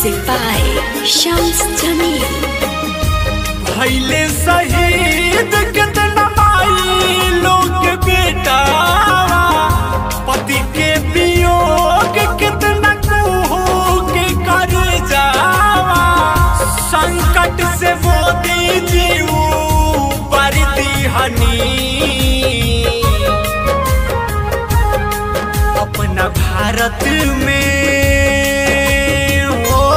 Music by Shams Jamil. भैले शहीद कितना माई लोग बेटा पति के वियोग कितना कुहू के कर जावा संकट से मोदी जी ऊपर दिहनी अपना भारत में हो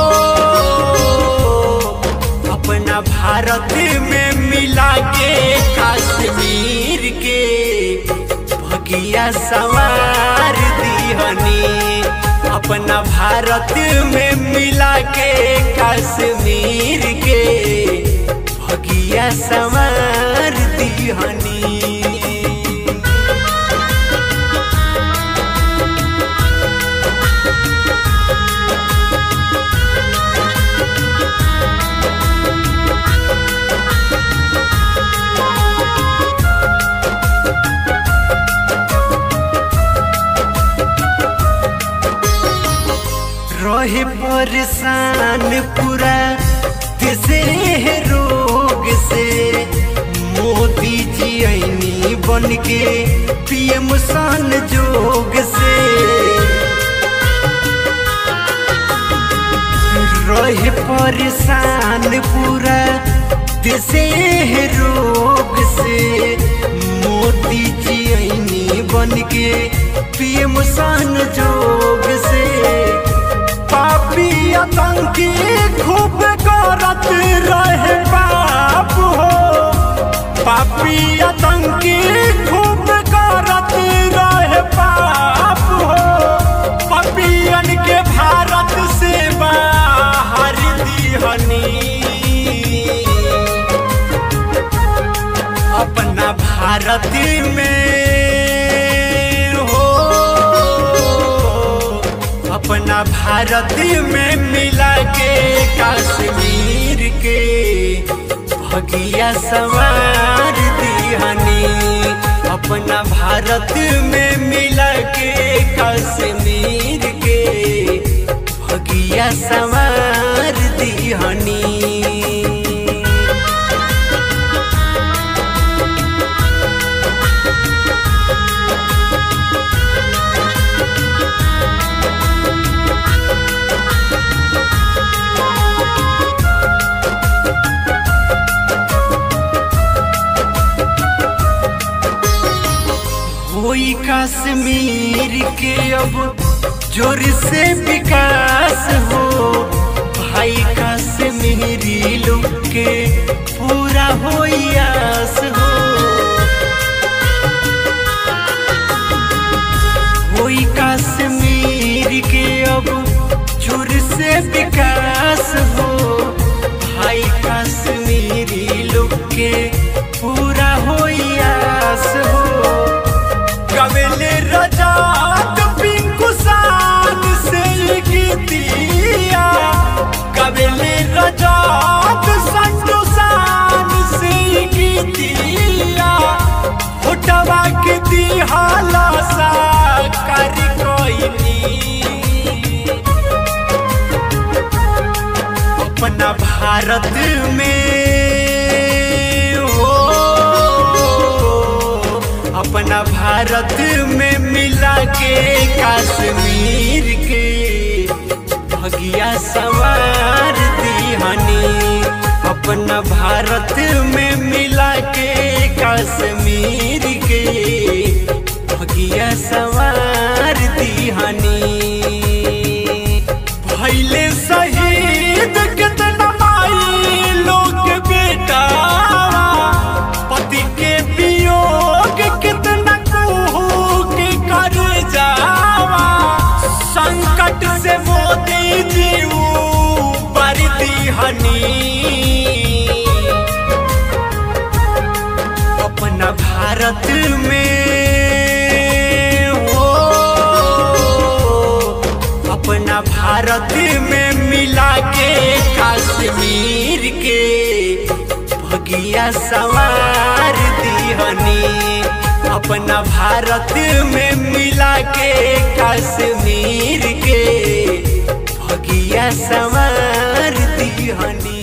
अपना भारत में मिला के कश्मीर के भगिया सवार दिहनी अपना भारत में मिला के कश्मीर के भगिया सवार दिहनी रहे परेशान पूरा देशे रोग से मोदी जी ऐनी बन के पीएम सन जोग से रहे परेशान पूरा देशे रोग से मोदी जी ऐनी बन के पीएम सन जोग से पापी आतंकी खूब करत रहे पाप हो पापी आतंकी खूब करत रहे पाप हो पपियन के भारत से बाहर दिहनी अपना भारत में हो अपना भारत में मिला के कश्मीर के भगिया सवार दिहनी अपना भारत में मिला के कश्मीर के भगिया सवार दिहनी होई कश्मीर के अब जोर से विकास हो भाई कश्मीरी लोग के पूरा होई आस हो होई कश्मीर के अब जोर से विकास हो भाई कश्मीरी लोग के पूरा होई आस हो कवेले रजात पिंकू सान से गीतिया कवेले रजात संजू सान से गीतिया फुटवा के दिहाला सा कर कोई अपना भारत में हो अपना भारत में मिला के कश्मीर के भगिया सवार दिहनी अपना भारत में मिला के कश्मीर के भगिया सवार दिहनी भैले शहीद कितना माई लोग बेटा पति के वियोग कितना कुहू के कर जावा संकट से मोदी जी ऊपर दिहनी अपना भारत में हो अपना भारत में मिला के कश्मीर के भगिया सवार दिहनी अपना भारत में मिला के कश्मीर के भगिया सवार दिहनी